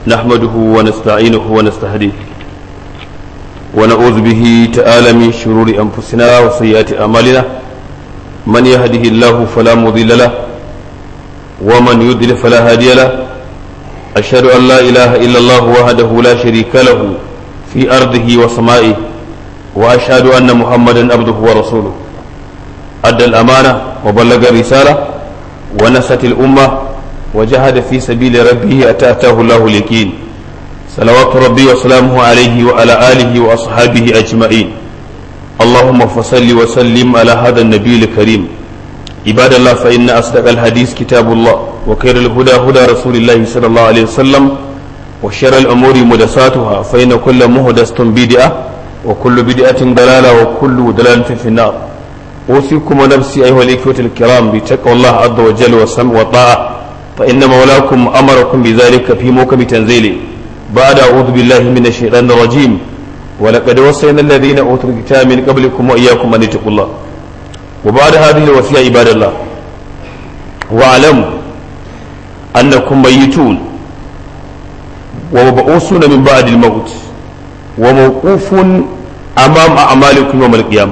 نحمده ونستعينه ونستهديه ونعوذ به تعالى من شرور أنفسنا وسيئات أعمالنا من يهده الله فلا مضل له ومن يضلل فلا هادي له أشهد أن لا إله إلا الله وحده لا شريك له في أرضه وسمائه وأشهد أن محمدا عبده ورسوله أدى الأمانة وبلغ الرسالة ونست الأمة وجهد في سبيل ربه أتأتاه الله اليقين صلوات ربي وسلامه عليه وعلى آله وأصحابه أجمعين اللهم فصل وسلم على هذا النبي الكريم عباد الله فإن أصدق الحديث كتاب الله وخير الهدى هدى رسول الله صلى الله عليه وسلم وشر الأمور مدساتها فإن كل مهدسة بدعة وكل بدعة ضلالة وكل ضلالة في النار أوصيكم ونفسي أيها الإخوة الكرام بتقوى الله عز وجل والسمع والطاعة فإن مولاكم أمركم بذلك في موكب تنزيله بعد أعوذ بالله من الشيطان الرجيم ولقد وصينا الذين أوتوا الكتاب من قبلكم وإياكم أن اتقوا الله وبعد هذه الوصية عباد الله واعلموا أنكم ميتون ومبعوثون من بعد الموت وموقوف أمام أعمالكم يوم القيامة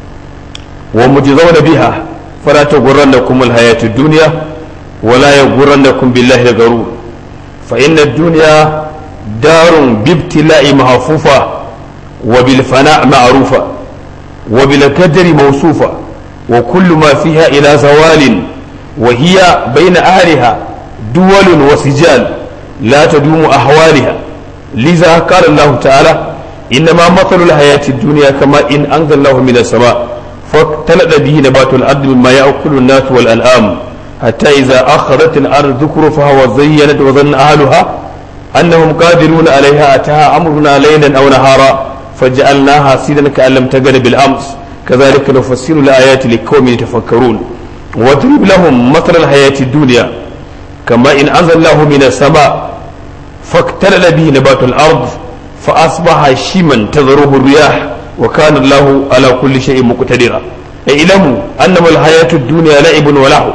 ومجزون بها فلا تغرنكم الحياة الدنيا ولا يغرنكم بالله الغرور فإن الدنيا دار بابتلاء محفوفة وبالفناء معروفة وبالقدر موصوفة وكل ما فيها إلى زوال وهي بين أهلها دول وسجال لا تدوم أحوالها لذا قال الله تعالى إنما مثل الحياة الدنيا كما إن أنزل الله من السماء فاختلط به نبات الأرض مما يأكل الناس والأنعام حتى إذا أخذت الأرض ذكرفها وزينت وظن أهلها أنهم قادرون عليها أتاها أمرنا ليلا أو نهارا فجعلناها سيدا كأن لم تجد بالأمس كذلك نفسر الآيات لقوم يتفكرون واضرب لهم مثل الحياة الدنيا كما إن أنزل الله من السماء فاختلل به نبات الأرض فأصبح شيما تذروه الرياح وكان الله على كل شيء مقتدرا اعلموا أنما الحياة الدنيا لعب ولهو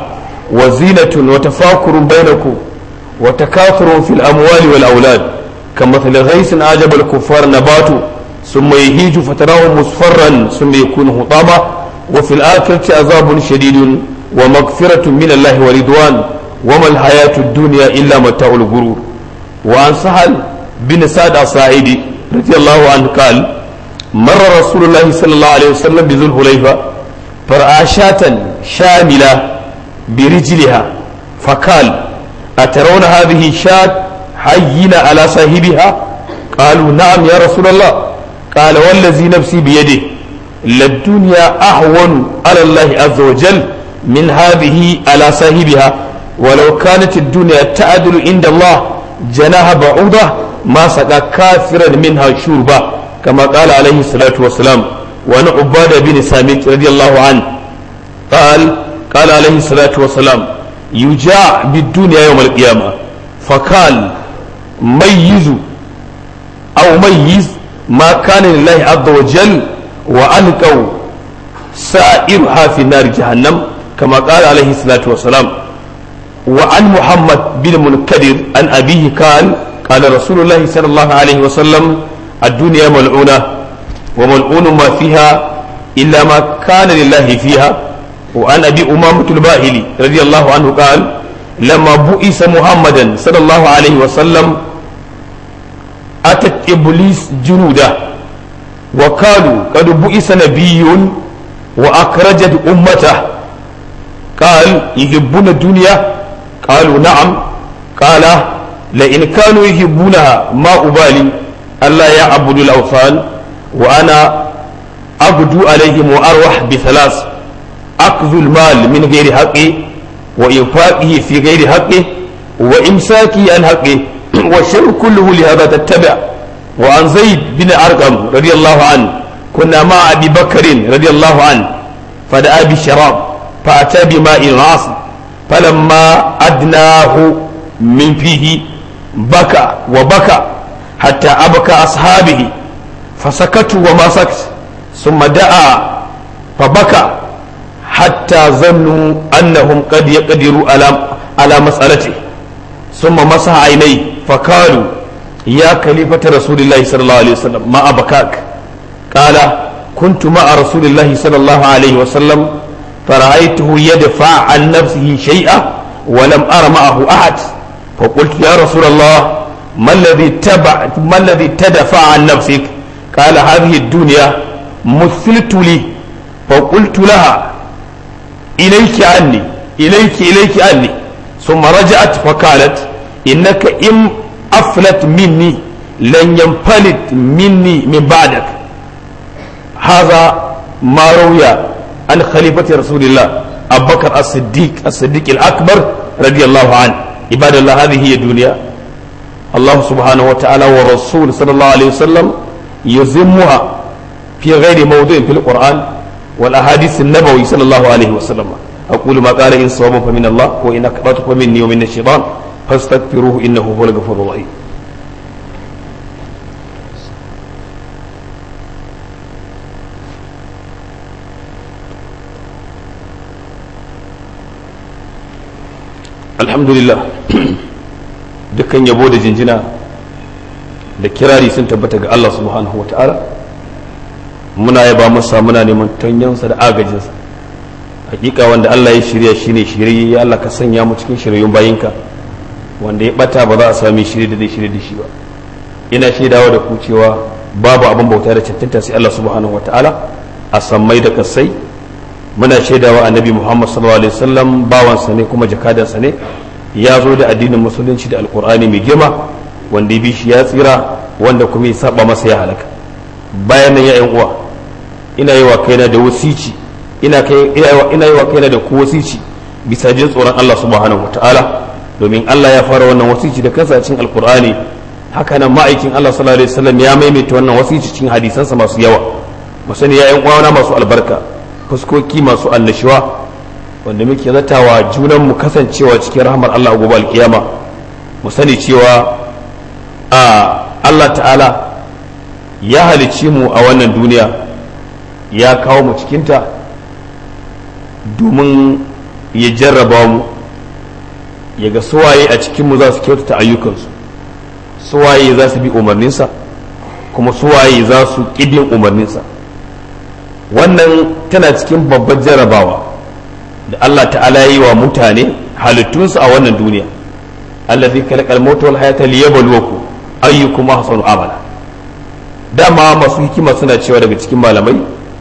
وزينة وتفاكر بينكم وتكاثر في الأموال والأولاد كمثل غيث أعجب الكفار نباته ثم يهيج فتراه مصفرا ثم يكون حطاما وفي الآخرة عذاب شديد ومغفرة من الله ورضوان وما الحياة الدنيا إلا متاع الغرور وعن سهل بن سعد الصاعدي رضي الله عنه قال مر رسول الله صلى الله عليه وسلم بذو الحليفة فرأى شاة شاملة برجلها فقال أترون هذه الشاة حيين على صاحبها قالوا نعم يا رسول الله قال والذي نفسي بيده للدنيا أهون على الله عز وجل من هذه على صاحبها ولو كانت الدنيا تعدل عند الله جناح بعوضة ما سقى كافرا منها شربا كما قال عليه الصلاة والسلام وعن عبادة بن سامت رضي الله عنه قال قال عليه الصلاة والسلام يجاع بالدنيا يوم القيامة فقال ميز أو ميز ما كان لله عز وجل وألقوا سائرها في نار جهنم كما قال عليه الصلاة والسلام وعن محمد بن منكدر عن أبيه قال قال رسول الله صلى الله عليه وسلم الدنيا ملعونة وملعون ما فيها إلا ما كان لله فيها وعن أبي أمامة الباهلي رضي الله عنه قال لما بؤس محمدا صلى الله عليه وسلم أتت إبليس جنوده وقالوا قد بؤس نبي وأخرجت أمته قال يحبون الدنيا قالوا نعم قال لئن كانوا يحبونها ما أبالي ألا يعبدوا الأوثان وأنا أبدو عليهم وأروح بثلاث أخذ المال من غير حقه وإنفاقه في غير حقه وإمساكه عن حقه والشر كله لهذا تتبع وعن زيد بن أرقم رضي الله عنه كنا مع أبي بكر رضي الله عنه فدعا بالشراب فأتى بماء عاصم فلما أدناه من فيه بكى وبكى حتى أبكى أصحابه فسكتوا وما سكت ثم دعا فبكى حتى ظنوا أنهم قد يقدروا على على مسألته ثم مسح عينيه فقالوا يا خليفة رسول الله صلى الله عليه وسلم ما أبكاك قال كنت مع رسول الله صلى الله عليه وسلم فرأيته يدفع عن نفسه شيئا ولم أر معه أحد فقلت يا رسول الله ما الذي تبع ما الذي تدفع عن نفسك قال هذه الدنيا مثلت لي فقلت لها إليك عني إليك إليك عني ثم رجعت فقالت إنك إن أفلت مني لن ينفلت مني من بعدك هذا ما روي عن خليفة رسول الله أبو بكر الصديق الصديق الأكبر رضي الله عنه عباد الله هذه هي الدنيا الله سبحانه وتعالى ورسول صلى الله عليه وسلم يزمها في غير موضع في القرآن والأحاديث النبوي صلى الله عليه وسلم أقول ما قال إن صوابا فمن الله وإن أكبرت فمني ومن الشيطان فاستغفروه إنه هو الغفور الرحيم alhamdulillah dukkan yabo da jinjina da kirari sun tabbata ga Allah subhanahu wa ta'ala muna yaba masa muna neman tanyansa da agajinsa hakika wanda Allah ya shirya shine shirye ya Allah ka sanya mu cikin shiryayyun bayinka wanda ya bata ba za a sami shirye da zai shirye da shi ba ina shaidawa da ku cewa babu abin bauta da cancanta sai Allah subhanahu wa ta'ala a sammai da kasai muna shaidawa annabi Muhammad sallallahu alaihi wasallam bawansa ne kuma jakadansa ne ya zo da addinin musulunci da alkur'ani mai girma wanda ya bi shi ya tsira wanda kuma ya saba masa ya halaka bayan nan ya uwa ina yi wa kaina da wasici ina kai ina yi wa kaina da ku wasici bisa jin tsoron Allah subhanahu wataala domin Allah ya fara wannan wasici da kansa cikin alkur'ani haka nan ma'aikin Allah sallallahu alaihi wasallam ya maimaita wannan wasici cikin hadisansa masu yawa mu sani ya uwa masu albarka fuskoki masu annashuwa wanda muke zatawa junan mu kasancewa cikin rahmar Allah gobe alkiyama mu sani cewa a Allah ta'ala ya halicci mu a wannan duniya ya kawo mu cikinta domin ya jarraba mu ya ga suwaye a cikinmu za su kyautata ayyukansu suwaye za su bi umarninsa kuma suwaye za su ƙidin umarninsa wannan tana cikin babbar jarrabawa da Allah ta'ala yi wa mutane halittunsu a wannan duniya allazi kalakal mautu wal hayata liyabluwakum ayyukum ahsanu amala dama masu hikima suna cewa daga cikin malamai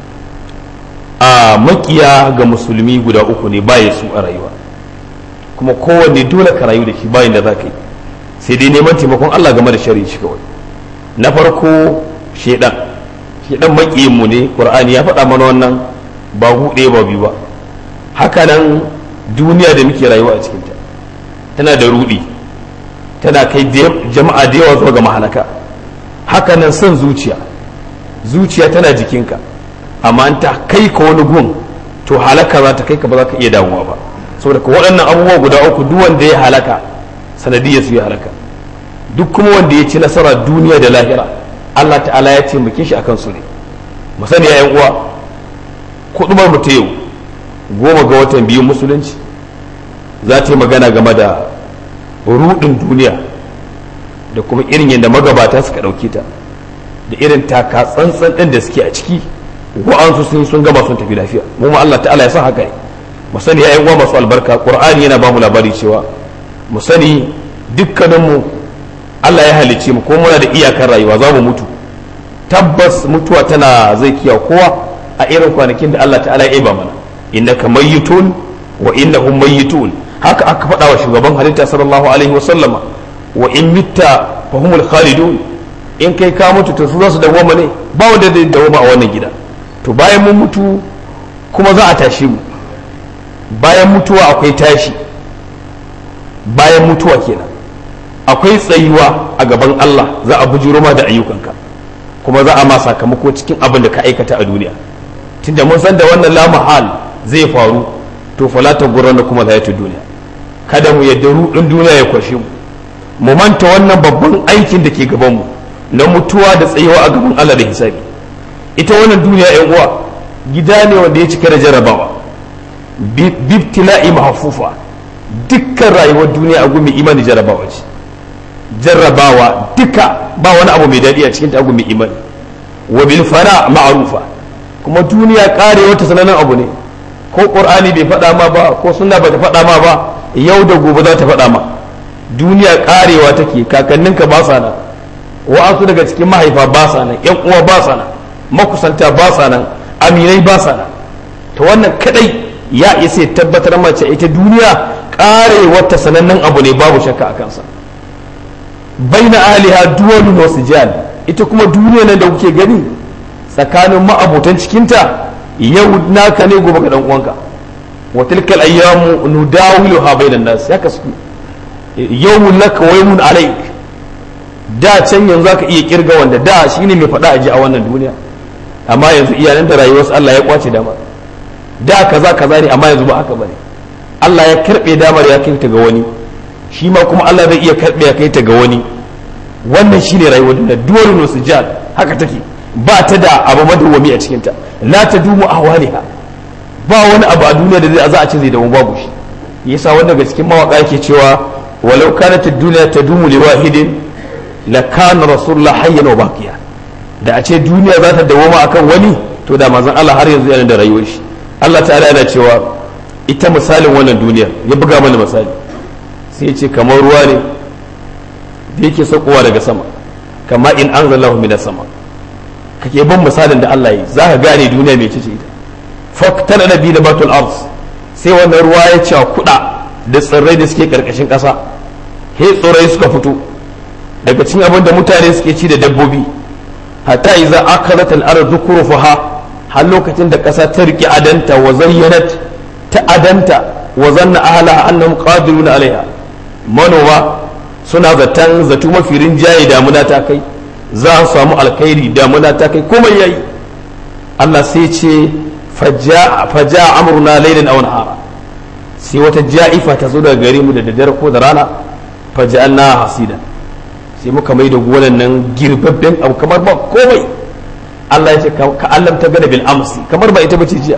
a makiya ga musulmi guda uku ne baya su a rayuwa kuma kowanne dole ka rayu da shi bayan da za ka yi sai dai neman taimakon Allah game da shari'a shi kawai na farko shedan shedan makiyin mu ne qur'ani ya faɗa mana wannan ba huɗe ba biyu ba haka nan duniya da muke rayuwa a cikinta tana da rudi tana kai jama'a da yawa zuwa ga mahalaka haka nan son zuciya zuciya tana jikinka amma an ta kai ka wani gun to halaka za ta kai ka ba za ka iya damuwa ba saboda ka waɗannan abubuwa guda uku duk wanda ya halaka sanadiyar su ya halaka duk kuma wanda ya ci nasara duniya da lahira Allah ta'ala ya taimake shi akan su ne mu sani ya uwa kuɗumar mu ta yau goma ga watan biyu musulunci za ta yi magana game da rudin duniya da kuma irin yadda magabata suka ɗauke ta da irin taka tsantsan ɗin da suke a ciki wa'ansu sun sun gama sun tafi lafiya mu ma Allah ta'ala ya san haka ne mu sani ya uwa masu albarka qur'ani yana ba mu labari cewa mu sani dukkaninmu Allah ya halicce mu ko muna da iyakar rayuwa za mu mutu tabbas mutuwa tana zai kiya kowa a irin kwanakin da Allah ta'ala ya iba mana innaka mayyitun wa innahum mayyitun haka aka faɗa wa shugaban halitta sallallahu alaihi wa sallama wa in mitta fa humul khalidun in kai ka mutu to su za su dawoma ne ba wanda zai dawoma a wannan gida to bayan mun mutu kuma za a tashi mu bayan mutuwa akwai tashi bayan mutuwa kenan akwai tsayuwa a gaban Allah za a bujuro ma da ayyukanka kuma za a ma sakamako cikin abin da ka aikata a duniya tunda mun san da wannan la mahal zai faru to fala ta gurran da kuma zayatu duniya kada mu yadda rudin duniya ya kwashe mu mu manta wannan babban aikin da ke gaban mu na mutuwa da tsayewa a gaban Allah da hisabi ita wannan duniya yan uwa gida ne wanda ya cika da jarabawa bibtila'i mahfufa dukkan rayuwar duniya a gumi imani jarabawa ce jarrabawa duka ba wani abu mai daɗi a cikin abu mai imani wa bil fana ma'rufa kuma duniya karewa ta sanannen abu ne ko qur'ani bai faɗa ma ba ko sunna ba ta faɗa ma ba yau da gobe za ta faɗa ma duniya karewa take kakanninka ba sa nan wa'ansu daga cikin mahaifa ba sa nan yan uwa ba sa nan makusanta ba sa nan aminai ba sa nan to wannan kadai ya isa tabbatar mace ita duniya karewar ta sanannen abu ne babu shakka a kansa baina aliha duwalun wasu jihar ita kuma duniya nan da kuke gani tsakanin ma'abotan cikinta yau naka ne gobe ga dan uwanka wa tilkal ayyamu nudawiluha bainan nas haka su yawmun laka wa yawmun alayk da can yanzu zaka iya kirga wanda da shine mai faɗa aji a wannan duniya amma yanzu iyalan da rayuwarsu Allah ya kwace dama da kaza kaza ne amma yanzu ba haka bane Allah ya karbe damar ya kai ta ga wani shi ma kuma Allah zai iya karbe ya kai ta ga wani wannan shine rayuwar duniya dole ne su jihar haka take ba ta da abu madawwami a cikin ta la tadumu ahwaliha ba wani abu a duniya da zai za a ce zai dawo babu shi yasa wanda daga cikin mawaka yake cewa walau kanat ad-dunya tadumu li wahidin la kana rasulullah hayyan wa baqiya da a ce duniya za ta dawoma akan wani to da manzon Allah har yanzu yana da rayuwar shi Allah ta'ala yana cewa ita misalin wannan duniya ya buga mana misali sai ya ce kamar ruwa ne da yake saukowa daga sama kama in anzalahu minas sama kake ban misalin da Allah yi za ka gane duniya mai ce ita faktana da bi da batul ars sai wannan ruwa ya ci kuɗa da tsirrai da suke karkashin ƙasa he tsirrai suka fito daga cikin abin da mutane suke ci da dabbobi hatta iza akalat al-ard dhukrufaha har lokacin da ƙasa ta riƙe adanta wa zayyanat ta adanta wa zanna ahla annahum qadirun alaiha manoma suna zaton zato mafi rinjaye damuna ta kai za su samu alkhairi damuna ta kai komai yayi Allah sai ce faja amruna laylan aw nahara sai wata ja'ifa ta zo daga gare mu da daddare ko da rana faja'alna hasida sai muka mai da gonan nan girbabben abu kamar ba komai Allah ya ce ka Allah ta gada bil amsi kamar ba ita bace jiya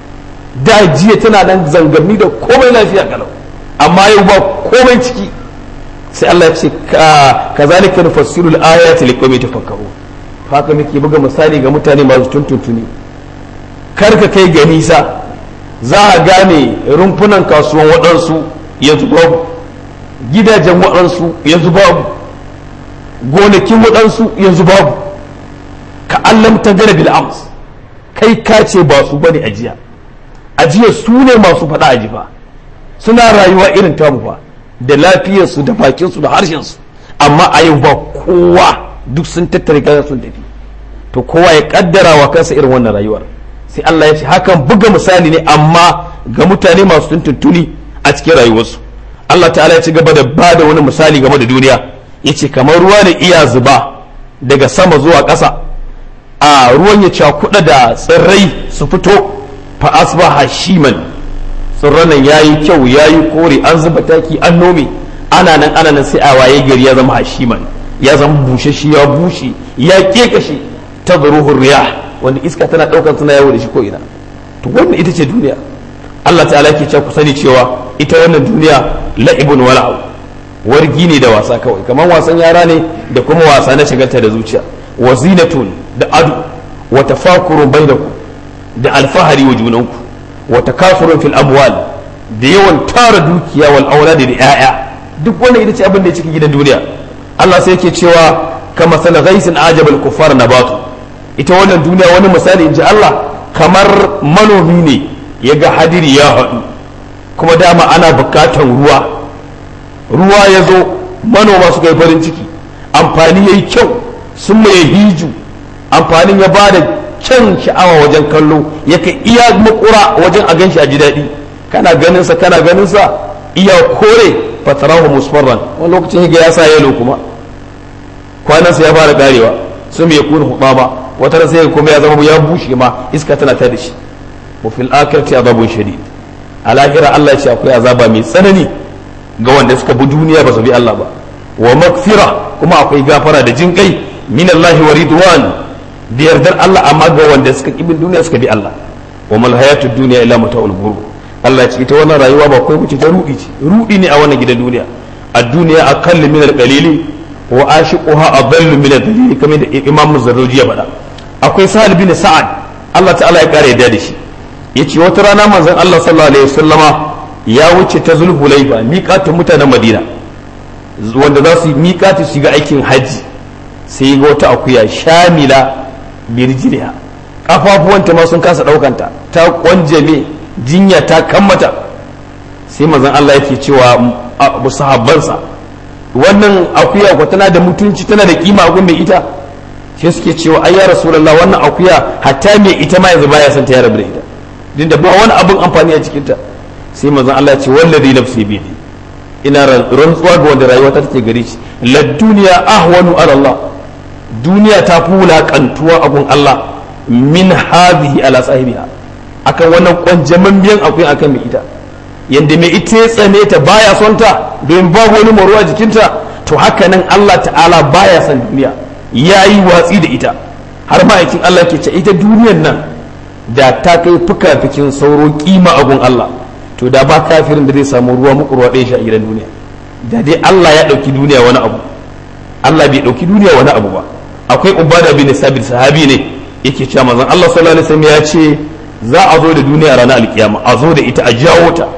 da jiya tana nan zangarni da komai lafiya kalau amma yau ba komai ciki sai Allah ya ce ka zalika nufassilu al-ayati liqawmin tafakkarun haka muke buga misali ga mutane masu tuntuntuni kar ka kai ga nisa za a gane rumfunan kasuwan waɗansu yanzu babu gidajen waɗansu yanzu babu gonakin waɗansu yanzu babu ka allam ta gana bil ams kai ka ce ba su bane ajiya ajiya su ne masu faɗa ajifa suna rayuwa irin tamu fa da lafiyarsu da bakinsu da harshensu amma a yau ba kowa duk sun tattare kaza sun tafi to kowa ya kaddara wa kansa irin wannan rayuwar sai Allah ya ce hakan buga misali ne amma ga mutane masu tuntuntuni a cikin rayuwarsu Allah ta'ala ya ci gaba da ba da wani misali game da duniya ya ce kamar ruwa ne iya zuba daga sama zuwa ƙasa a ruwan ya cakuɗa da tsirrai su fito fa asbaha shiman tsirran nan yayi kyau yayi kore an zuba taki an nome ana nan ana nan sai a waye gari ya zama hashiman ya zama bushe shi ya bushe ya kekashe ta zuruhur riyah wanda iska tana daukar suna yawo da shi ko ina to wannan ita ce duniya Allah ta'ala ke cewa ku sani cewa ita wannan duniya la'ibun wala'u wargi ne da wasa kawai kamar wasan yara ne da kuma wasa na shagalta da zuciya wa zinatun da adu wa tafakurun bainakum da alfahari wa junanku wa takasurun fil amwal da yawan tara dukiya wal auladi da yaya duk wannan ita ce abin da ya cikin gidan duniya Allah sai yake cewa kama sana ghaisin ajabal kuffar nabatu ita wannan duniya wani misali in ji Allah kamar manomi ne ya ga hadiri ya haɗu kuma dama ana bukatan ruwa ruwa ya zo manoma suka yi farin ciki amfani ya yi kyau sun mai hiju amfanin ya ba da kyan sha'awa wajen kallo ya kai iya makura wajen a ganshi a ji daɗi kana ganinsa kana ganinsa iya kore fatarahu musfarran wani lokacin ya sa yalo kuma kwanansa ya fara karewa sun mai kuna hubama wata sai kuma ya zama ya bushe ma iska tana ta da shi wa fil akhirati azabun shadid a lahira Allah ya ce akwai azaba mai tsanani ga wanda suka bi duniya ba su bi Allah ba wa magfira kuma akwai gafara da jin kai min Allah wa ridwan da yardar Allah amma ga wanda suka ki bin duniya suka bi Allah wa mal hayatud dunya illa mata'ul ghurur Allah ya ce ita wannan rayuwa ba kai wuce ta rudi ce rudi ne a wannan gidan duniya a duniya aqall min al qalili wa ashiquha adallu min ad-dalil kamar da Imam Zarruji ya faɗa akwai Sa'ad bin Sa'ad Allah ta'ala ya kare yadda da shi yace wata rana manzon Allah sallallahu alaihi wasallama ya wuce ta Zulhulaifa miƙatun mutanen Madina wanda za su miƙatu su ga aikin haji sai ga wata akuya shamila birjiriya kafafuwanta ma sun kasa ɗaukanta ta kwanjame jinya ta kammata sai manzon Allah yake cewa sahabbansa wannan akuya ko tana da mutunci tana da kima a mai ita sai suke cewa ai ya rasulullah wannan akuya hatta mai ita ma yanzu baya son ta ya rabu da ita din da ba wani abin amfani a cikinta sai manzon Allah ya ce wallazi nafsi bi ina rantsuwa ga wanda rayuwa ta take gare shi la duniya ahwanu ala Allah duniya ta fi wulaƙantuwa a gun Allah min hadhihi ala sahibiha akan wannan kwanjaman biyan akwai akan mai ita yanda mai ita ya tsane ta baya son ta domin babu wani maruwa jikinta to haka nan Allah ta'ala baya son duniya ya yi watsi da ita har ma'aikin Allah ke ce ita duniyan nan da ta kai fuka-fikin sauro kima a gun Allah to da ba kafirin da zai samu ruwa muku ruwa ɗaya shi a gidan duniya da dai Allah ya ɗauki duniya wani abu Allah bai ɗauki duniya wani abu ba akwai ubada bin sabit sahabi ne yake cewa manzon Allah sallallahu alaihi wasallam ya ce za a zo da duniya ranar alkiyama a zo da ita a jawo ta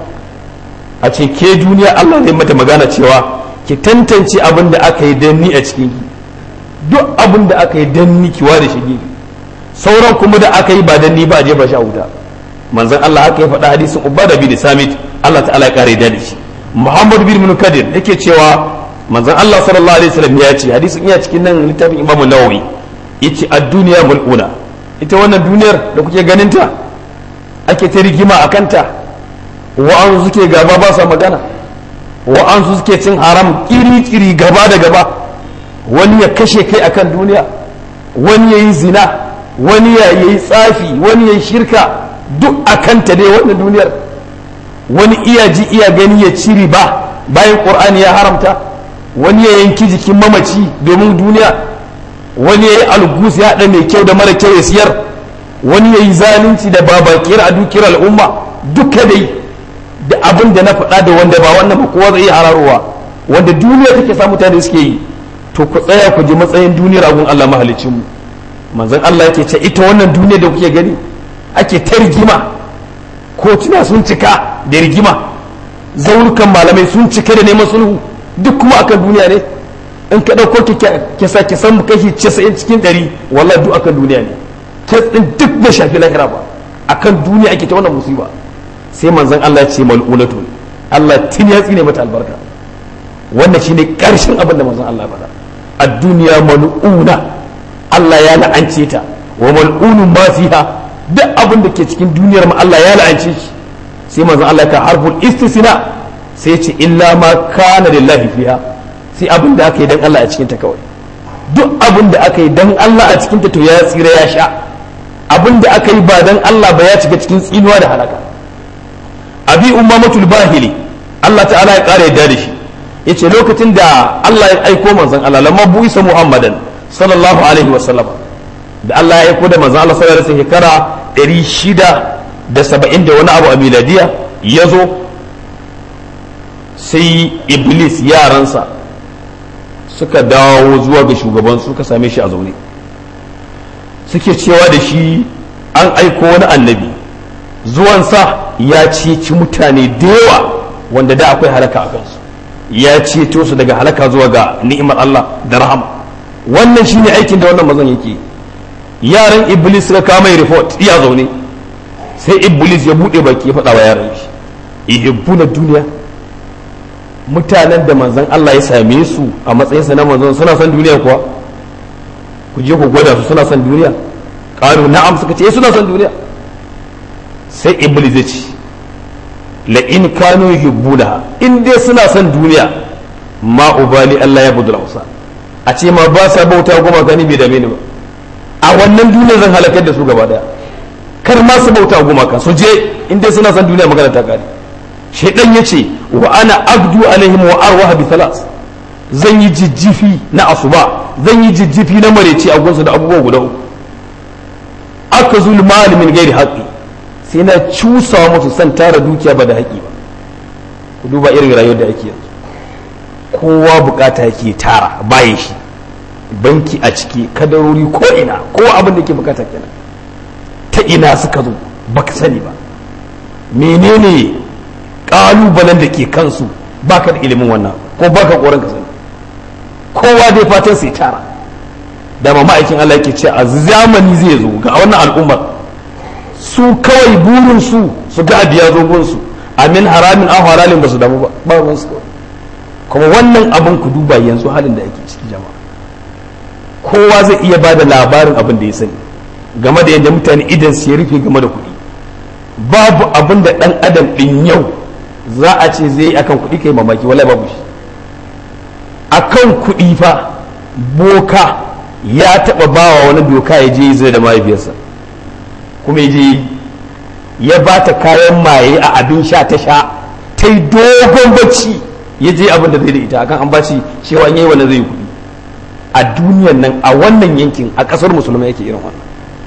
a ce ke duniya Allah zai mata magana cewa ki tantance abin da aka yi danni a cikin ki duk abin da aka yi danni kiwa da shi sauran kuma da aka yi ba danni ba a jefa shi a wuta manzon Allah haka ya faɗa hadisin ubada bin samit Allah ta'ala ya kare da shi Muhammad bin Munkadir yake cewa manzon Allah sallallahu alaihi wasallam ya ce hadisin iya cikin nan littafin Imam Nawawi yace ad-dunya mul'una ita wannan duniyar da kuke ganin ta ake ta rigima a kanta wa'an suke gaba ba sa magana wa'an su suke cin haram kiri-kiri gaba da gaba wani ya kashe kai akan duniya wani ya yi zina wani ya yi tsafi wani ya yi shirka duk a kanta dai wannan duniyar wani iya ji iya gani ya ci riba bayan ƙur'ani ya haramta wani ya yanki jikin mamaci domin duniya wani ya yi algus ya haɗa mai kyau da mara kyau ya siyar wani ya yi zalunci da babakiyar a dukiyar al'umma duka dai da abin da na faɗa da wanda ba wannan ba kowa zai iya hararowa wanda duniya take sa mutane suke yi to ku tsaya ku ji matsayin duniyar agun Allah mahalicin mu manzon Allah yake ce ita wannan duniya da kuke gani ake ta rigima kotuna sun cika da rigima zaurukan malamai sun cika da neman sulhu duk kuma akan duniya ne in ka ɗauko ki sa ki san kashi 90 cikin 100 wallahi duk akan duniya ne kes din duk bai shafi lahira ba akan duniya ake ta wannan musiba sai manzon Allah ya ce mal'unatun Allah tin ya tsine mata albarka wannan shine karshen abin da manzon Allah ya faɗa ad-dunya mal'una Allah ya la'ance ta wa mal'unun ma fiha duk abin da ke cikin duniyar ma Allah ya la'ance shi sai manzon Allah ka harful istisna sai ce illa ma kana lillahi fiha sai abin da aka yi dan Allah a cikin ta kawai duk abin da aka yi dan Allah a cikin ta to ya tsira ya sha abin da aka yi ba dan Allah ba ya shiga cikin tsinuwa da halaka abi umamatul bahili Allah ta'ala ya kare yadda da shi yace lokacin da Allah ya aiko manzon Allah lamma buisa muhammadan sallallahu alaihi wa sallam da Allah ya aiko da manzon Allah sallallahu alaihi shekara 670 da wani abu a miladiya yazo sai iblis yaransa suka dawo zuwa ga shugaban suka same shi a zaune suke cewa da shi an aiko wani annabi zuwansa ya ceci mutane da yawa wanda da akwai halaka a kansu ya ceto su daga halaka zuwa ga ni'imar Allah da rahama wannan shine aikin da wannan mazan yake yaran iblis suka kama report iya zaune sai iblis ya bude baki ya faɗa wa yaran shi ihibbuna duniya mutanen da manzon Allah ya same su a matsayinsa na manzon suna son duniya kuwa ku je ku gwada su suna son duniya ƙaru na'am suka ce suna son duniya sai iblis ya ce la in kanu yuhibbuna in dai suna son duniya ma ubali Allah ya budula musa a ce ma ba sa bauta goma gani bai dame ni ba a wannan duniya zan halakar da su gaba daya kar ma su bauta goma kan su je in dai suna son duniya magana ta kare shaidan ya ce wa ana abdu alaihim wa arwaha bi thalas zan yi jijjifi na asuba zan yi jijjifi na mareci a gunsu da abubuwa guda uku aka zul malamin gairi haƙi sai na cusa musu san tara dukiya ba da haƙi ba ku duba irin rayuwar da ake yanzu kowa bukata yake tara bayan shi banki a ciki kadarori ko ina kowa abin da ke bukata kenan ta ina suka zo baka sani ba menene kalubalen da ke kansu baka da ilimin wannan ko baka koran ka sani kowa dai fatan sai tara da ma ma'aikin Allah yake ce a zamani zai zo ga wannan al'ummar su kawai burin su su ga abiya zo gunsu amin haramin an halalin ba su damu ba ba ruwan su kuma wannan abin ku duba yanzu halin da ake ciki jama'a kowa zai iya ba da labarin abin da ya sani game da yadda mutane idan su ya rufe game da kuɗi babu abin da ɗan adam ɗin yau za a ce zai yi akan kuɗi kai mamaki wala babu shi akan kuɗi fa boka ya taɓa bawa wani doka ya je zai da mahaifiyarsa kuma ya je ya ba ta kayan maye a abin sha ta sha ta yi dogon bacci ya je abin da zai da ita akan an bashi cewa yayi wannan zai yi kuɗi a duniyan nan a wannan yankin a ƙasar musulmai yake irin wannan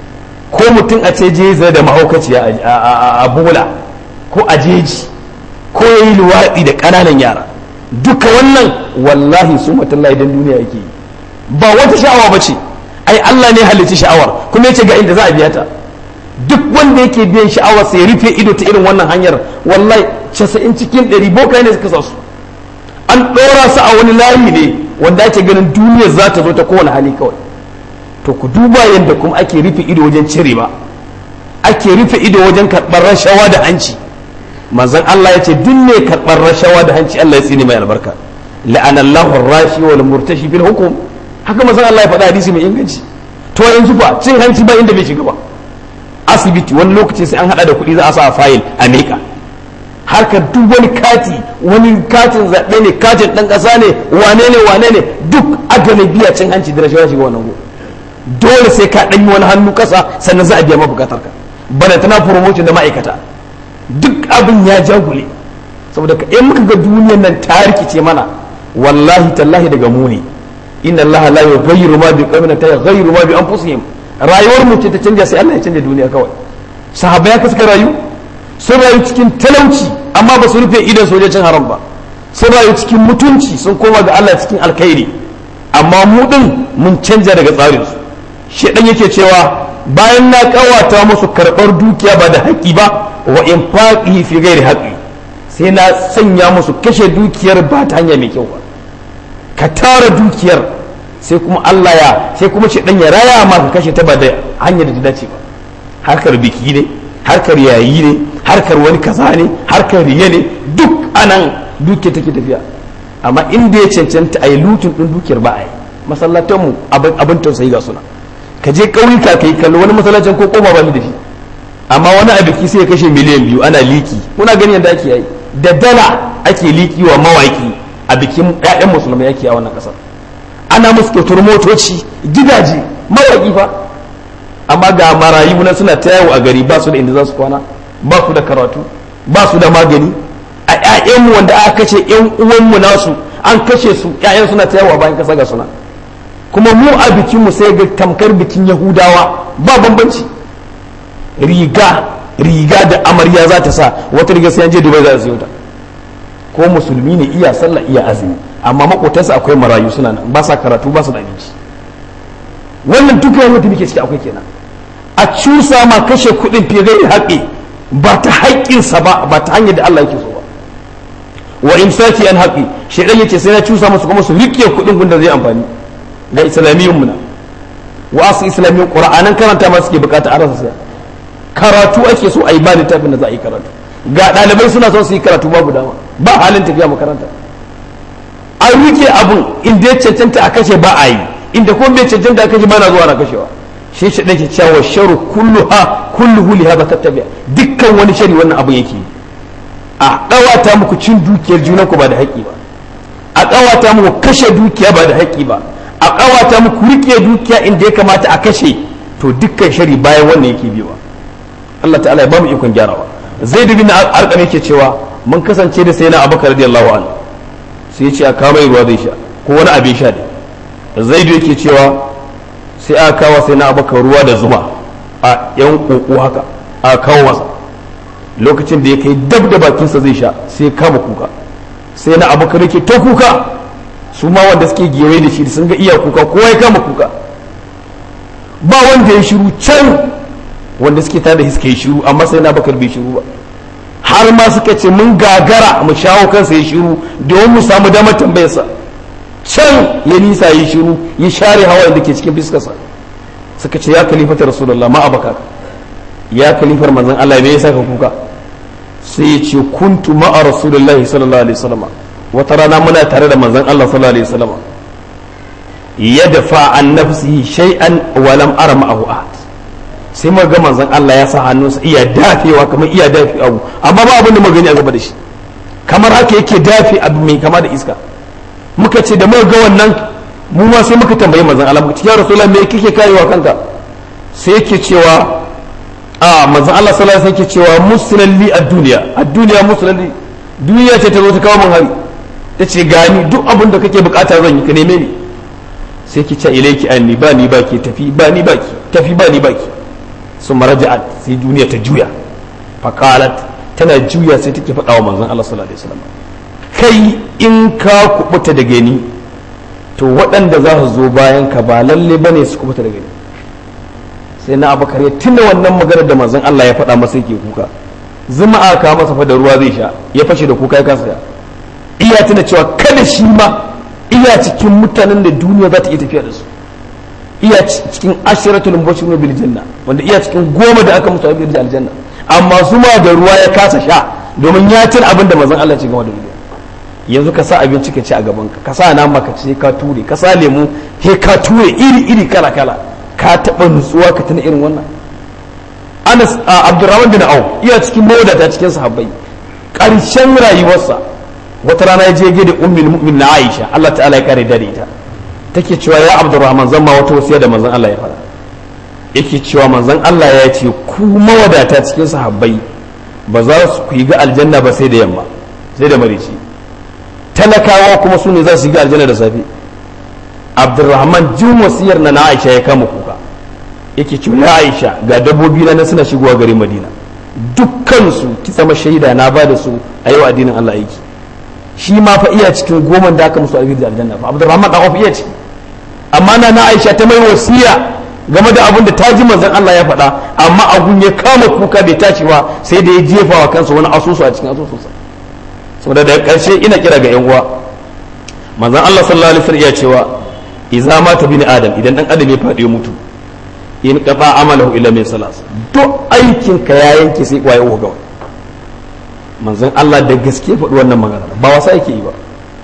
ko mutum a ce je zai da mahaukaciya a bola ko a jeji ko ya yi luwaɗi da ƙananan yara duka wannan wallahi su matallahi don duniya yake yi ba wata sha'awa ba ce ai Allah ne halicci sha'awar kuma ya ce ga inda za a biya ta duk wanda yake biyan sha'awar sai rufe ido ta irin wannan hanyar wallahi casa'in cikin ɗari boka ne suka sa su an ɗora su a wani layi ne wanda ake ganin duniyar za ta zo ta kowane hali kawai to ku duba yadda kuma ake rufe ido wajen cire ba ake rufe ido wajen karɓar rashawa da hanci manzon Allah ya ce duk ne karɓar rashawa da hanci Allah ya tsini mai albarka la'anallahu rashi wal murtashi bil hukum haka manzon Allah ya faɗa hadisi mai inganci to yanzu fa cin hanci ba inda bai shiga ba asibiti wani lokaci sai an hada da kuɗi za a sa a fayil a miƙa harkar duk wani kati wani katin zaɓe ne katin ɗan ƙasa ne wane ne wane ne duk agane biya cin hanci da rashawa shiga wannan go dole sai ka ɗanyi wani hannu ƙasa sannan za a biya mabukatar ka bana tana promotion da ma'aikata duk abin ya jagule saboda ka in muka ga duniyar nan ta rikice mana wallahi tallahi daga mu ne inna allaha la yughayyiru ma bi qaumin ta yughayyiru ma bi anfusihim rayuwar mu ce ta canja sai Allah ya canja duniya kawai sahabbai haka suka rayu sun rayu cikin talauci amma ba su rufe idan sojojin haram ba sun rayu cikin mutunci sun koma ga Allah cikin alkhairi amma mu din mun canja daga tsarin su shedan yake cewa bayan na kawata musu karɓar dukiya ba da haƙƙi ba wa infaqihi fi ghairi haqqi sai na sanya musu kashe dukiyar ba ta hanya mai kyau ba ka tara dukiyar sai kuma Allah ya sai kuma shedan ya raya ma ka kashe ta ba da hanyar da ta dace ba harkar biki ne harkar yayi ne harkar wani kaza ne harkar riya ne duk anan duke take tafiya amma inda ya cancanta a yi lutun ɗin dukiyar ba a yi masallatanmu abin tausayi ga suna ka je ƙauyuka ka yi kallo wani masallacin ko ƙofa ba da shi amma wani a biki sai ya kashe miliyan biyu ana liki kuna gani yadda ake yi da dala ake liki wa mawaki a bikin ƴaƴan musulmai yake a wannan ƙasar ana musu kyautar motoci gidaje mawaki fa amma ga marayu na suna ta yawo a gari ba su da inda za su kwana ba su da karatu ba su da magani a ƴaƴanmu wanda aka kashe ƴan uwanmu nasu an kashe su ƴaƴan suna ta yawo bayan kasa ga suna kuma mu a bikinmu sai ga tamkar bikin yahudawa ba bambanci riga riga da amarya za ta sa wata riga sai an je dubai za ta siyo ta ko musulmi ne iya sallah iya azumi amma makotansa akwai marayu suna nan ba sa karatu ba su da abinci wannan duk rayuwar da muke ciki akwai kenan a cusa ma kashe kuɗin fiye da haƙi ba ta haƙƙinsa ba ba ta hanyar da Allah yake so ba wa imsaki an haƙi shaidan yace sai na cusa musu kuma su riƙe kuɗin gunda zai amfani ga islamiyyun mu na wasu islamiyyun qur'anan karanta ma suke bukata a rasa saya karatu ake so a yi ba littafin da za a yi karatu ga ɗalibai suna son su yi karatu babu dama ba halin tafiya makaranta an rike abun inda ya cancanta a kashe ba a yi inda kuma bai cancanta a kashe ba na zuwa na kashewa shi shi ɗake cewa sharu kulluha kulluhu li hada tattabi'a dukkan wani shari wannan abun yake a ƙawata muku cin dukiyar junan ku ba da haƙƙi ba a ƙawata muku kashe dukiya ba da haƙƙi ba a ƙawata muku rike dukiya inda ya kamata a kashe to dukkan shari bayan wannan yake biyowa Allah ta'ala ya ba mu ikon gyarawa zai dubi na arƙam yake cewa mun kasance da sai na abubakar radiyallahu anhu sai ya ce a kama ruwa zai sha ko wani abin sha ne zai yake cewa sai aka kawo sai na abubakar ruwa da zuma a yan koko haka a kawo masa lokacin da ya kai dab da bakinsa zai sha sai kama kuka sai na abubakar yake ta kuka su ma wanda suke gewaye da shi sun ga iya kuka kowa ya kama kuka ba wanda ya shiru can wanda suke tare da suka yi shiru amma sai na bakar bai shiru ba har ma suka ce mun gagara mu shawo kansa ya shiru domin mu samu damar tambayarsa can ya nisa ya shiru ya share hawa da ke cikin fiskarsa suka ce ya kalifata rasulullah ma abaka ya kalifar manzon Allah me yasa ka kuka sai ya ce kuntu ma'a rasulullah sallallahu alaihi wasallam wata rana muna tare da manzon Allah sallallahu alaihi wasallam ya dafa an nafsihi shay'an wa lam ara ma'ahu ahad sai muka ga manzon Allah ya sa hannunsa iya dafewa kamar iya dafi abu amma ba abin da muka gani a gaba da shi kamar haka yake dafe abu mai kama da iska muka ce da muka ga wannan mu ma sai muka tambayi manzon Allah muka ce ya rasulullah me kike karewa kanka sai yake cewa a manzon Allah sallallahu alaihi wasallam yake cewa muslalli ad-dunya ad-dunya muslalli duniya ce ta zo ta kawo min hari ta ce gani duk abin da kake bukata zan yi ka neme ni sai ki ce ilaiki anni ba ni baki tafi ba ni baki tafi ba ni baki sun maraja'at sai duniya ta juya faqalat tana juya sai take faɗa wa manzon Allah sallallahu alaihi wasallam kai in ka kubuta da gani to waɗanda za su zo bayan ka ba lalle bane su kubuta da gani sai na abakar ya tuna wannan maganar da manzon Allah ya faɗa masa yake kuka zuma aka masa fa da ruwa zai sha ya fashe da kuka ya kasa iya tuna cewa kada shi ma iya cikin mutanen da duniya za ta iya tafiya da su iya cikin ashiratul mubashirun bil janna wanda iya cikin goma da aka musu abin da aljanna amma su ma da ruwa ya kasa sha domin ya tuna abin da manzon Allah ce game da duniya yanzu ka sa abinci ka ci a gaban ka ka sa nama ka ci ka ture ka sa lemu he ka ture iri iri kala kala ka taba nutsuwa ka tuna irin wannan Anas Abdurrahman bin Auf iya cikin mawadata cikin sahabbai karshen rayuwarsa wata rana ya je ge da ummul mu'min na Aisha Allah ta'ala ya kare da ita take cewa ya Abdurrahman zan ma wata wasiya da manzon Allah ya fara yake cewa manzon Allah ya ce ku mawadata cikin sahabbai ba za su ku yi ga aljanna ba sai da yamma sai da marici talakawa kuma su ne za su yi ga aljanna da safe Abdurrahman jin wasiyar na na Aisha ya kama kuka yake cewa ya Aisha ga dabbobi na suna shigowa garin Madina dukkan su ki zama shaida na ba da su a yau addinin Allah yake shi ma fa iya cikin goma da aka musu albir da aljanna fa abdurrahman da iya ciki amma na na aisha ta mai wasiya game da abin da ta ji manzon Allah ya faɗa amma abun ya kama kuka bai tashi ba sai da ya jefa wa kansa wani asusu a cikin asusunsa saboda daga ƙarshe ina kira ga yan uwa manzon Allah sallallahu alaihi wasallam ya cewa idza mata bin adam idan dan adam ya faɗi ya mutu in qata amalahu illa min salas duk aikin ka ya yanke sai kwaye uwa gawai manzon Allah da gaske faɗi wannan magana ba wasa yake yi ba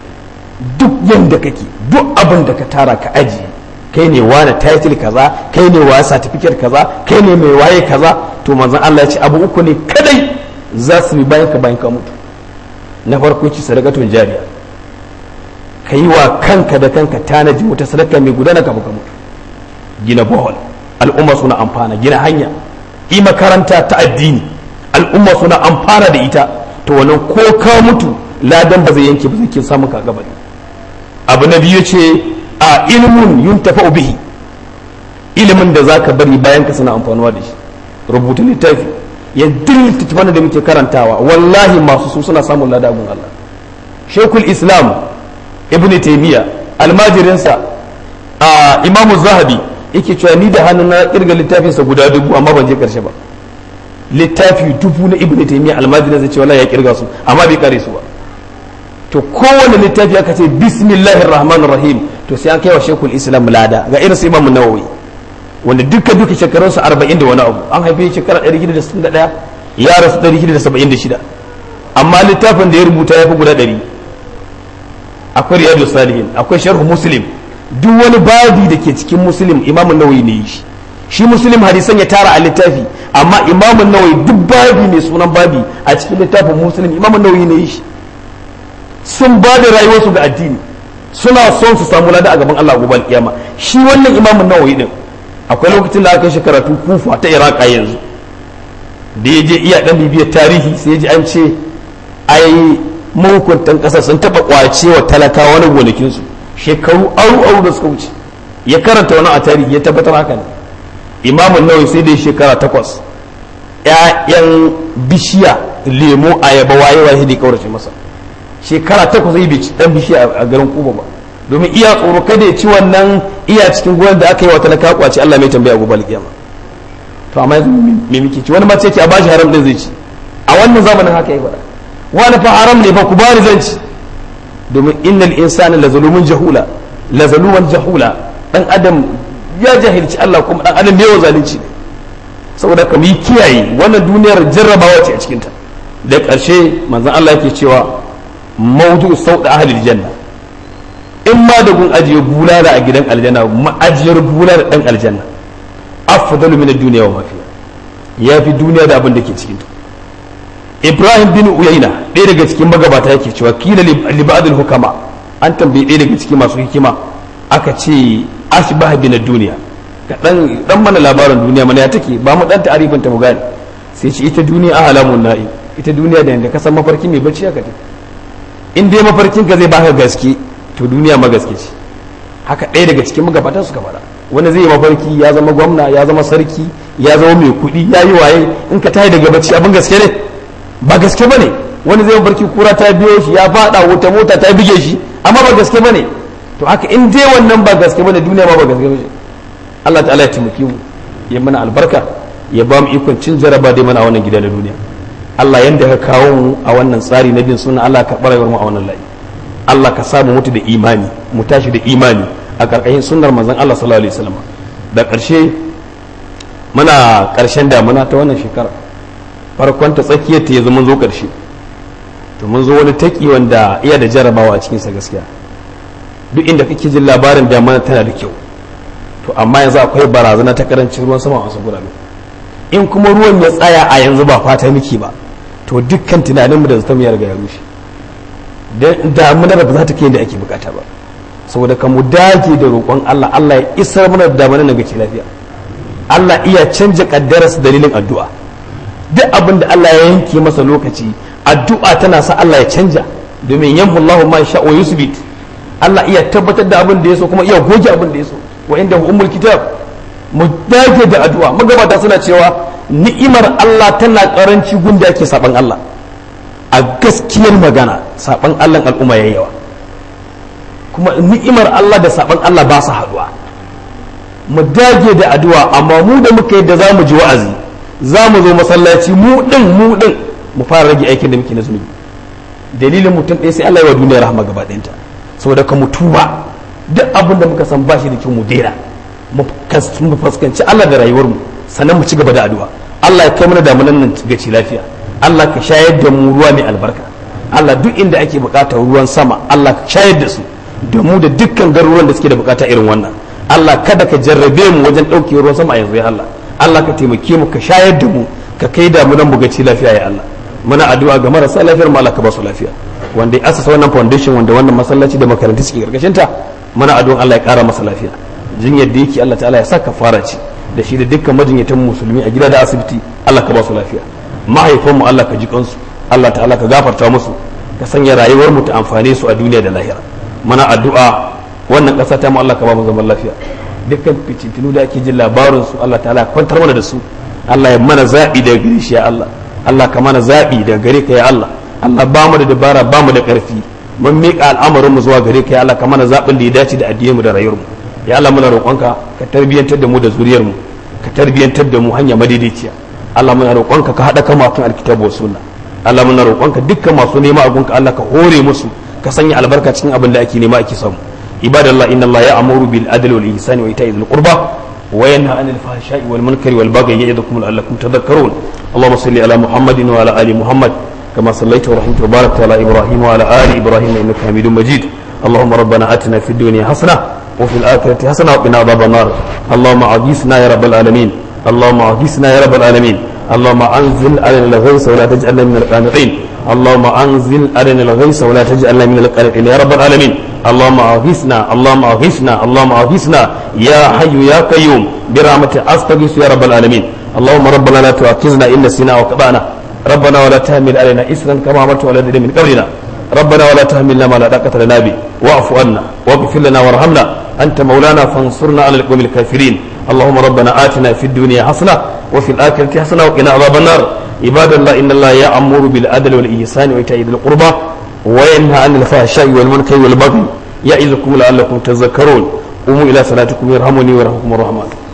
duk yanda kake duk abin da ka tara ka aji kai ne wani title kaza kai ne wa certificate kaza kai ne mai waye kaza to manzon Allah ya ce abu uku ne kadai za su bi bayan ka bayan ka mutu na farko ci sadakatun jariya ka yi wa kanka da kanka tanaji wata sadaka mai gudana ka mutu gina bohol al'umma suna amfana gina hanya yi makaranta ta addini al'umma suna amfana da ita to wannan ko ka mutu ladan ba zai yanke ba zai ke samun ka gaba abu na biyu ce a ilimin yun tafa bihi ilimin da zaka bari bayan ka suna amfanuwa da shi rubuta littafi ya littattafan da muke karantawa wallahi masu su suna samun ladagun Allah shekul islam ibn taymiya almajirinsa a imamu zahabi yake cewa ni da hannu na kirga littafinsa guda dubu amma ban je karshe ba littafi dubu na ibn taymiya almajirin zai ce wallahi ya kirga su amma bai kare su ba to kowane littafi aka ce bismillahir rahmanir rahim to sai an kai wa shekul islam lada ga irin su imam nawawi wanda duka duka shekarun su 40 da wani abu an haife shekara 161 ya rasu 176 amma littafin da ya rubuta ya fi guda 100 akwai riyadu salihin akwai sharhu muslim duk wani babi da ke cikin muslim imam nawawi ne shi shi muslim hadisan ya tara a littafi amma imam nawawi duk babi mai sunan babi a cikin littafin muslim imam nawawi ne shi sun ba da rayuwarsu ga addini suna son su samu lada a gaban Allah gobe alkiyama shi wannan imamun nawawi din akwai lokacin da aka shi karatu kufa ta iraq yanzu da ya je iya dan bibiyar tarihi sai ya ji an ce ai mahukuntan ƙasa sun taɓa ƙwace wa talakawa wani gonakinsu shekaru aru aru da suka wuce ya karanta wani a tarihi ya tabbatar haka ne imamun nawawi sai dai shekara takwas ƴaƴan bishiya lemo ayaba waye waye da kaurace masa shekara takwas zai bai dan bishiya a garin kuba ba domin iya tsoro kada ya ci wannan iya cikin gonar da aka yi wa talaka kwace Allah mai tambaya gobe alkiyama to amma yanzu me muke ci wani ma ce a bashi haram din zai ci a wannan zamanin haka yi faɗa wani fa haram ne fa ku bani zan ci domin innal insana la zalumun jahula la zaluman jahula dan adam ya jahilci Allah kuma dan adam ne yawa zalunci ne saboda ka yi kiyaye wannan duniyar jarrabawa ce a cikin ta da ƙarshe manzon Allah yake cewa mawdu sauda ahlil janna in ma da gun ajiye bulala a gidan aljanna ma'ajiyar bulala dan aljanna afdalu min ad-dunya wa ma fiha yafi duniya da abin da ke cikin ta Ibrahim bin Uyayna ɗaya daga cikin magabata yake cewa kila li ba'dil hukama an tambayi ɗaya daga cikin masu hikima aka ce ashbah bin ad-dunya ka dan dan mana labarin duniya mana ya take ba mu dan ta'arifin ta mu gane sai ce ita duniya ahalamun na'i ita duniya da yanda ka san mafarki mai bacci aka take in dai mafarkin ka zai baka gaske to duniya ma gaske ce haka ɗaya daga cikin magabatan suka faɗa wani zai yi mafarki ya zama gwamna ya zama sarki ya zama mai kuɗi ya yi waye in ka tayi daga bacci abin gaske ne ba gaske ba ne wani zai mafarki kura ta biyo shi ya faɗa wuta mota ta bige shi amma ba gaske ba ne to haka in dai wannan ba gaske ba ne duniya ma ba gaske ba ce Allah ta'ala ya taimake mu ya mana albarka ya ba mu ikon cin jaraba dai mana a wannan gida na duniya Allah yanda ka kawo mu a wannan tsari na bin suna Allah ka ɓarayar mu a wannan layi Allah ka samu mutu da imani mu tashi da imani a ƙarƙashin sunnar manzon Allah sallallahu alaihi wasallam da ƙarshe muna ƙarshen damuna ta wannan shekara farkon ta tsakiyar ta yanzu mun zo ƙarshe to mun zo wani taki wanda iya da jarabawa a cikinsa gaskiya duk inda kake jin labarin damuna tana da kyau to amma yanzu akwai barazana ta karancin ruwan sama a wasu gurabe in kuma ruwan ya tsaya a yanzu ba fata miki ba to dukkan tunaninmu da zata ya riga ya rushe damunar ba za ta kai da ake bukata ba saboda ka mu dage da roƙon Allah Allah ya isar mana da damunar na gaci lafiya Allah iya canja kaddararsa dalilin addu'a duk abin da Allah ya yanke masa lokaci addu'a tana sa Allah ya canja domin yamhu Allahu ma sha wa yusbit Allah iya tabbatar da abin da ya so kuma iya goge abin da ya so wa inda ummul kitab mu dage da addu'a magabata suna cewa ni'imar Allah tana karanci gunda ake saban Allah a gaskiyar magana saban Allah al'umma yayi yawa kuma ni'imar Allah da saban Allah ba su haduwa mu dage da addu'a amma mu da muka yadda za mu ji wa'azi za mu zo masallaci mu din mu din mu fara rage aikin da muke na zunubi dalilin mutum ɗaya sai Allah ya wa duniya rahama gaba ɗayanta saboda ka mutuba duk abin da muka san bashi da kyau mu daina mu fuskanci Allah da rayuwar mu sannan mu ci gaba da addu'a Allah ya kai mana damunan nan ga ci lafiya Allah ka shayar da mu ruwa mai albarka Allah duk inda ake buƙatar ruwan sama Allah ka shayar da su da mu da dukkan garuruwan da suke da buƙata irin wannan Allah kada ka jarrabe mu wajen ɗauke ruwan sama a yanzu ya Allah Allah ka taimake mu ka shayar da mu ka kai damunan mu ga ci lafiya ya Allah muna addu'a ga marasa lafiyar mu Allah ka ba su lafiya wanda ya asasa wannan foundation wanda wannan masallaci da makarantu suke karkashin ta muna addu'a Allah ya kara masa lafiya jinyar da yake Allah ta'ala ya saka fara ci da shi da dukkan majinyatan musulmi a gida da asibiti Allah ka ba su lafiya mahaifan mu Allah ka ji kansu Allah ta'ala ka gafarta musu ka sanya rayuwar mu ta amfane su a duniya da lahira muna addu'a wannan ƙasa ta mu Allah ka ba mu zaman lafiya dukkan fitintunu da ake jin labarin su Allah ta'ala kwantar mana da su Allah ya mana zaɓi daga gare shi ya Allah Allah ka mana zaɓi daga gare ka ya Allah Allah ba mu da dabara ba mu da ƙarfi mun miƙa al'amarin mu zuwa gare ka ya Allah ka mana zaɓin da ya dace da addinin mu da rayuwar mu ya Allah muna roƙonka ka tarbiyantar da mu da zuriyar mu ka tarbiyantar da mu hanya madaidaiciya Allah muna roƙonka ka haɗa kama kan alkitabu wa sunna Allah muna roƙonka dukkan masu nema a gunka Allah ka hore musu ka sanya albarka cikin abin da ake nema ake samu ibadallah inna Allah ya'muru bil adli wal ihsani wa ita'i dhil qurba wa yanha 'anil fahsha'i wal munkari wal baghi ya'idukum la'allakum tadhakkarun اللهم صل على محمد وعلى ال محمد كما صليت ورحمت وباركت على ابراهيم وعلى ال ابراهيم انك حميد مجيد اللهم ربنا اتنا في الدنيا حسنه وفي الاخره حسنه وقنا عذاب النار اللهم اغثنا يا رب العالمين اللهم اغثنا يا رب العالمين اللهم انزل علينا الغيث ولا تجعلنا من القانطين اللهم انزل علينا الغيث ولا تجعلنا من القانطين يا رب العالمين اللهم اغثنا اللهم اغثنا اللهم اغثنا يا حي يا قيوم برحمتك استغيث يا رب العالمين اللهم ربنا لا تؤاخذنا ان نسينا وقطعنا ربنا ولا تحمل علينا اسرا كما عملت على الذين من قبلنا ربنا ولا تحملنا ما لا طاقه لنا به واعف عنا واغفر لنا وارحمنا انت مولانا فانصرنا على القوم الكافرين اللهم ربنا اتنا في الدنيا حسنه وفي الاخره حسنه وقنا عذاب النار عباد الله ان الله يامر بالعدل والاحسان وايتاء ذي القربى وينهى عن الفحشاء والمنكر والبغي ya'izukum la'allakum tadhakkarun umu ila salatikum yarhamuni wa yarhamukumur rahman